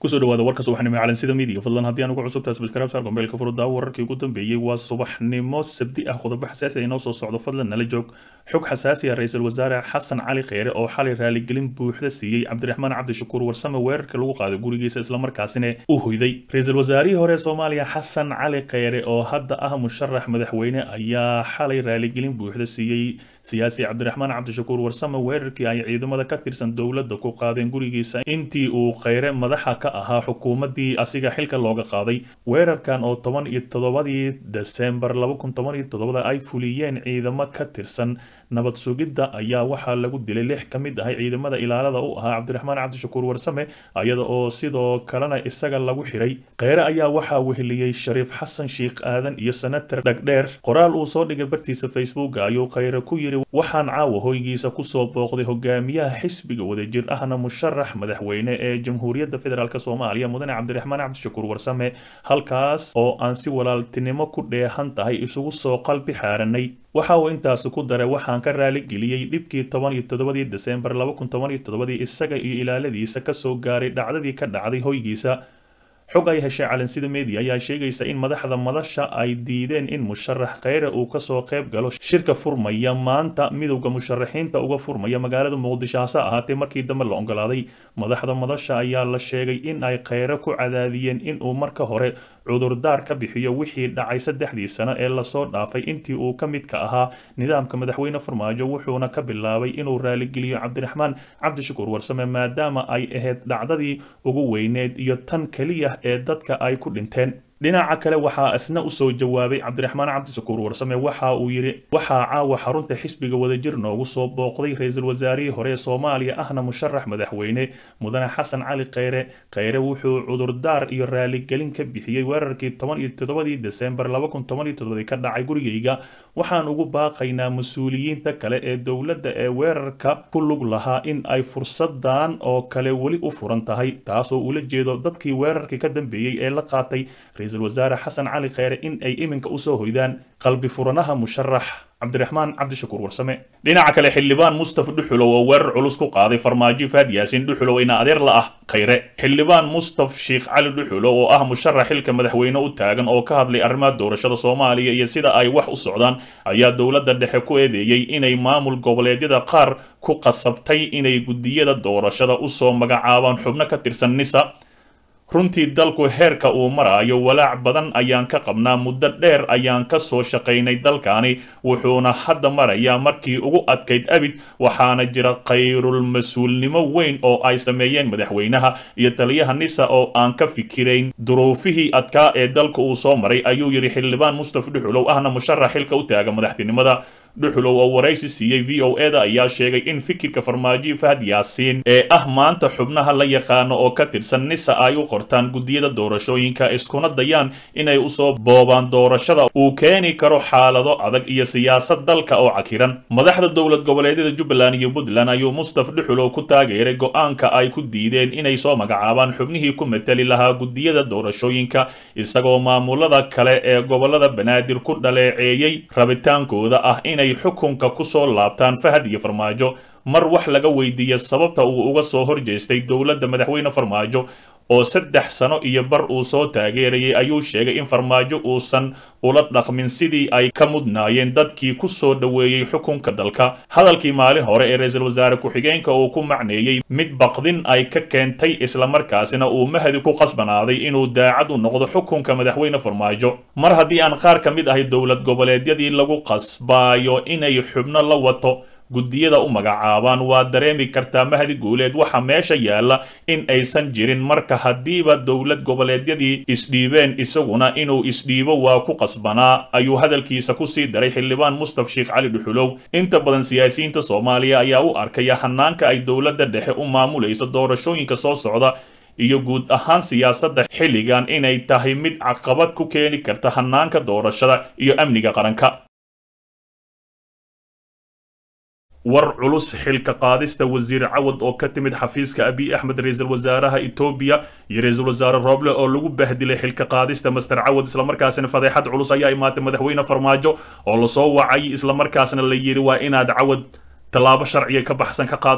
kusoo dhawaada warka subaxnimo ee calansida midiya fadlan haddii aan ugu cusubtahay subscribe saar gombeelka furuddaa wararkii ugu dambeeyey waa subaxnimo sabdi ah qodobo xasaasi ah inoo soo socdo fadlan nala joog xog xasaasi ah ra-iisul wasaare xasan cali kheyre oo xalay raaligelin buuxda siiyey cabdiraxmaan cabdishakuur warsame weerarka lagu qaaday gurigiisa islamarkaasina u hoyday ra-iisul wasaarihii hore ee soomaaliya xasan cali kheyre oo hadda ah musharax madaxweyne ayaa xalay raaligelin buuxda siiyey siyaasi cabdiraxmaan cabdishakuur warsame weerarkii ay ciidamada ka tirsan dowladda ku qaadeen gurigiisa intii uu kheyre madaxa ka ahaa xukuumaddii asiga xilka looga qaaday weerarkan oo toban iyo toddobadii desembar laba kun toban iyo toddobada ay fuliyeen ciidamo ka tirsan nabad sugidda ayaa waxaa lagu dilay lix ka mid ahay ciidamada ilaalada u ahaa cabdiraxmaan cabdishakuur warsame iyada oo sidoo kalena isaga lagu xiray kheyre ayaa waxaa weheliyey shariif xasan sheikh aadan iyo senator dhagdheer qoraal uu soo dhigay bartiisa facebook ayuu kheyre ku yiri waxaan caawa hoygiisa kusoo booqday hogaamiyaha xisbiga wadajir ahna musharax madaxweyne ee jamhuuriyadda federaalk soomaaliya mudane cabdiraxmaan cabdishakuur warsame halkaas oo aan si walaaltinimo ku dheehan tahay isugu soo qalbi xaaranay waxa uu intaasi ku daray waxaan ka raaligeliyey dhibkii toban iyo toddobadii desembar laba kun toban iyo toddobadii isaga iyo ilaaladiisa kasoo gaaray dhacdadii ka dhacday hoygiisa xog ay heshay calansida media ayaa sheegaysa in madaxda madasha ay diideen in musharax kheyre uu kasoo qayb galo shirka furmaya maanta midowda musharaxiinta uga furmaya magaalada muqdisho hase ahaatee markii dambe la ogolaaday madaxda madasha ayaa la sheegay in ay kheyre ku cadaadiyeen inuu marka hore cudurdaar ka bixiyo wixii dhacay saddexdii sano ee lasoo dhaafay intii uu ka midka ahaa nidaamka madaxweyne farmaajo wuxuuna ka bilaabay inuu raaligeliyo cabdiraxmaan cabdishakuur warsame maadaama ay ahayd dhacdadii ugu weyneed iyo tan keliya ee dadka ay ku dhinteen dhinaca kale waxaa isna usoo jawaabay cabdiraxmaan cabdishakuur warsame waxa uu yidhi waxaa caawa xarunta xisbiga wadajir noogu soo booqday ra-iisul wasaarihii hore ee soomaaliya ahna musharax madaxweyne mudane xasan cali kheyre kheyre wuxuu cudurdaar iyo raaligelin ka bixiyey weerarkii toban iyo toddobadii desembar laba kun toban iyo toddobadii ka dhacay gurigayga waxaan ugu baaqaynaa mas-uuliyiinta kale ee dowladda ee weerarka ku lug lahaa in ay fursadan oo kale weli u furan tahay taasoo ula jeedo dadkii weerarkii ka dambeeyey ee la qaatay ra-iisul wasaare xasan cali kheyre in ay iminka usoo hoydaan qalbi furanaha musharax cabdiraxmaan cabdishakuur warsame dhinaca kale xildhibaan mustaf dhuxulow oo weerar culus ku qaaday farmaajo faad yaasin dhuxulow ina adeer la ah kheyre xildhibaan mustaf sheikh cali dhuxulow oo ah musharax xilka madaxweyne u taagan oo ka hadlay arrimaha doorashada soomaaliya iyo sida ay wax u socdaan ayaa dowladda dhexe ku eedeeyey inay maamul goboleedyada qaar ku qasabtay inay guddiyada doorashada usoo magacaabaan xubno ka tirsan nisa runtii dalku heerka uu maraayo walaac badan ayaan ka qabnaa muddo dheer ayaan ka soo shaqaynay dalkani wuxuuna hadda marayaa markii ugu adkayd abid waxaana jira khayrul mas-uulnimo weyn oo ay sameeyeen madaxweynaha iyo taliyaha nisa oo aan ka fikirayn duruufihii adkaa ee dalka uu soo maray ayuu yidhi xildhibaan mustaf dhuxulow ahna musharax xilka u taaga madaxtinimada dhuxulow oo waraysi siiyey v o eda ayaa sheegay in fikirka farmaajo fahad yaasiin ee ah maanta xubnaha la yaqaano oo ka tirsan nisa ay u qortaan guddiyada doorashooyinka iskuna dayaan inay usoo boobaan doorashada uu keeni karo xaalado adag iyo siyaasad dalka oo cakiran madaxda dowlad goboleedyada jubbaland iyo puntland ayuu mustaf dhuxulow ku taageeray go-aanka ay ku diideen inay soo magacaabaan xubnihii ku matali lahaa guddiyada doorashooyinka isagoo maamulada kale ee gobolada banaadir ku dhaleeceeyey rabitaankooda ah inay xukunka kusoo laabtaan fahad iyo farmaajo mar wax laga weydiiya sababta uu uga soo horjeestay dowladda madaxweyne farmaajo oo saddex sano iyo bar uu soo taageerayay ayuu sheegay in farmaajo uusan ula dhaqmin sidii ay ka mudnaayeen dadkii ku soo dhoweeyey xukunka dalka hadalkii maalin hore ee ra-iisul wasaare ku-xigeenka uu ku macneeyey mid baqdin ay ka keentay islamarkaasina uu mahadi ku qasbanaaday inuu daacad u noqdo xukunka madaxweyne farmaajo mar haddii aan qaar ka mid ahay dowlad goboleedyadii lagu qasbaayo inay xubno la wato guddiyada u magacaabaan waa dareemi kartaa mahdi guuleed waxa meesha yaalla in aysan jirin marka haddiiba dowlad goboleedyadii isdhiibeen isaguna inuu isdhiibo waa ku qasbanaa ayuu hadalkiisa kusii daray xildhibaan mustaf sheikh cali dhuxulow inta badan siyaasiyiinta soomaaliya ayaa u arkaya hanaanka ay dowladda dhexe u maamulayso doorashooyinka soo socda iyo guud ahaan siyaasadda xilligan inay tahay mid caqabad ku keeni karta hanaanka doorashada iyo amniga qaranka war culus xilka qaadista wasiir cawad oo ka timid xafiiska abiy axmed ra-iisul wasaaraha etoobiya iyo ra-iisul wasaare rooble oo lagu bahdilay xilka qaadista master cawad islamarkaasina fadeexad culus ayaa imaatay madaxweyne farmaajo oo lasoo wacay islamarkaasna la yidhi waa inaad cawad tallaabo sharciga ka baxsan ka qaadaa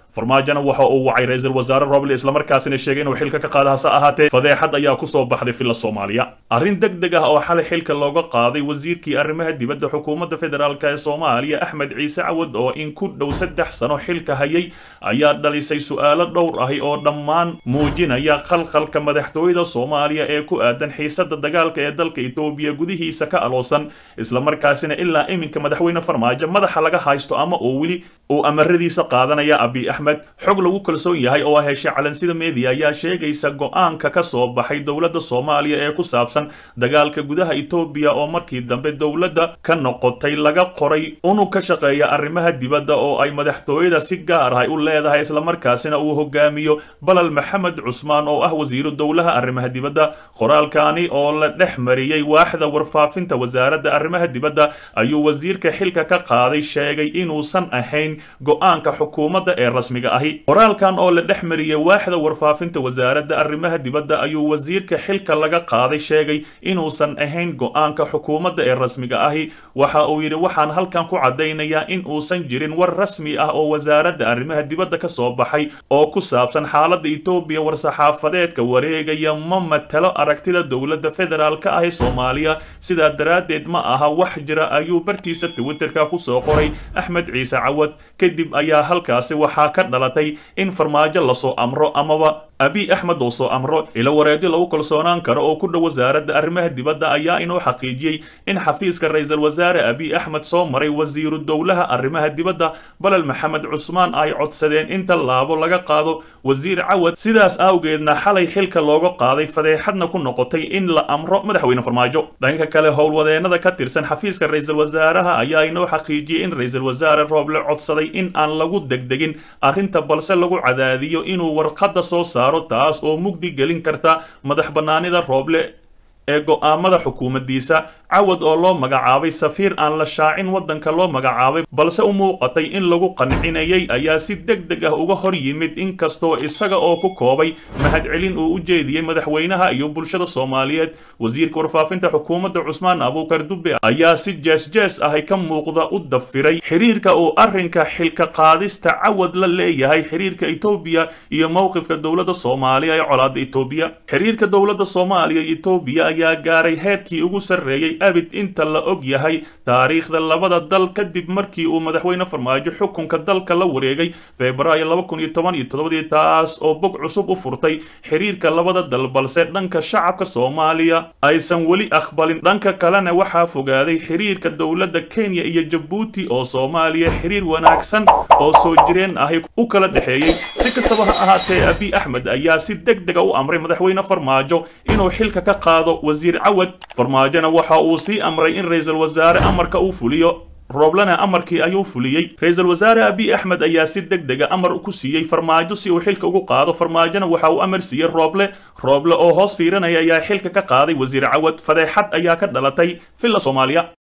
farmaajona waxa uu wacay ra-iisul wasaare roble islamarkaasina sheegay inuu xilka ka qaada hase ahaatee fadeexad ayaa kusoo baxday filla soomaaliya arrin deg deg ah oo xalay xilka looga qaaday wasiirkii arrimaha dibadda xukuumadda federaalk ee soomaaliya axmed ciise cawad oo in ku dhow saddex sano xilka hayay ayaa dhalisay su-aalo dhowr ahi oo dhammaan muujinaya khalkhalka madaxtooyada soomaaliya ee ku aadan xiisada dagaalka ee dalka etoobiya gudihiisa ka aloosan islamarkaasina ilaa iminka madaxweyne farmaajo madaxa laga haysto ama uu weli uu amaradiisa qaadanaya abiy axmed xog lagu kalsoon yahay oo heshay calansida media ayaa sheegaysa go-aanka ka soo baxay dowladda soomaaliya ee ku saabsan dagaalka gudaha etoobiya oo markii dambe dowladda ka noqotay laga qoray unug ka shaqeeya arrimaha dibadda oo ay madaxtooyada si gaar ah u leedahay islamarkaasina uu hogaamiyo balal maxamed cusmaan oo ah wasiiru dowlaha arrimaha dibadda qoraalkani oo la dhex mariyey waaxda warfaafinta wasaaradda arrimaha dibadda ayuu wasiirka xilka ka qaaday sheegay inuusan ahayn go-aanka xukuumadda ee rasmiga ahi qoraalkan oo la dhex mariyey waaxda warfaafinta wasaaradda arrimaha dibadda ayuu wasiirka xilka laga qaaday sheegay inuusan ahayn go-aanka xukuumadda ee rasmiga ahi waxa uu yidhi waxaan halkan ku caddaynayaa in uusan jirin war rasmi ah oo wasaaradda arrimaha dibadda ka soo baxay oo ku saabsan xaaladda etoobiya war-saxaafadeedka wareegaya ma matalo aragtida dowladda federaalka ah ee soomaaliya sidaa daraaddeed ma aha wax jira ayuu bartiisa twitterka kusoo qoray axmed ciise cawad kadib ayaa halkaasi waxaa ka dhalatay in farmaajo lasoo amro amaba abiy axmed oo soo amro ilo wareedyo lagu kalsoonaan karo oo ku dhow wasaaradda arrimaha dibadda ayaa inoo xaqiijiyey in xafiiska ra-iisul wasaare abiy axmed soo maray wasiiru dowlaha arrimaha dibadda balal maxamed cusmaan ay codsadeen in tallaabo laga qaado wasiir cawad sidaas awgeedna xalay xilka looga qaaday fadeexadna ku noqotay in la amro madaxweyne farmaajo dhanka kale howlwadeenada ka tirsan xafiiska ra-iisul wasaaraha ayaa inoo xaqiijiyey in ra-iisul wasaare rooble codsaday in aan lagu degdegin arrinta balse lagu cadaadiyo inuu warqadda soo saaro taas oo mugdi gelin karta madax bannaanida rooble ee go-aamada xukuumaddiisa cawad oo loo magacaabay safiir aan la shaacin waddanka loo magacaabay balse u muuqatay in lagu qancinayay ayaa si deg deg ah uga hor yimid inkastoo isaga oo ku koobay mahadcelin uu u jeediyey madaxweynaha iyo bulshada soomaaliyeed wasiirka warfaafinta xukuumadda cusmaan abuukar dube ayaa si jees-jees ahy ka muuqda u dafiray xiriirka uu arrinka xilka qaadista cawad la leeyahay xiriirka etoobiya iyo mowqifka dowladda soomaaliya ee colaadda etoobiya xiriirka dowladda soomaaliya iyo etoobiya ayaa gaaray heerkii ugu sarreeyey abid inta la og yahay taariikhda labada dal kadib markii uu madaxweyne farmaajo xukunka dalka la wareegay febraayo laba kun iyo toban iyo toddobadii taas oo bog cusub u furtay xiriirka labada dal balse dhanka shacabka soomaaliya aysan weli aqbalin dhanka kalena waxaa fogaaday xiriirka dowladda kenya iyo jabuuti oo soomaaliya xiriir wanaagsan oo soo jireen ahi u kala dhexeeyey si kastaba ha ahaatee abiy axmed ayaa si deg dega u amray madaxweyne farmaajo inuu xilka ka qaado wasiir cawad farmaajona waxa uu sii amray in ra-iisul wasaare amarka uu fuliyo rooblena amarkii ayuu fuliyey ra-iisul wasaare abiy axmed ayaa si deg dega amar ku siiyey farmaajo si uu xilka ugu qaado farmaajona waxa uu amar siiyey rooble rooble oo hoos fiiranaya ayaa xilka ka qaaday wasiir cawad fadeexad ayaa ka dhalatay villa soomaaliya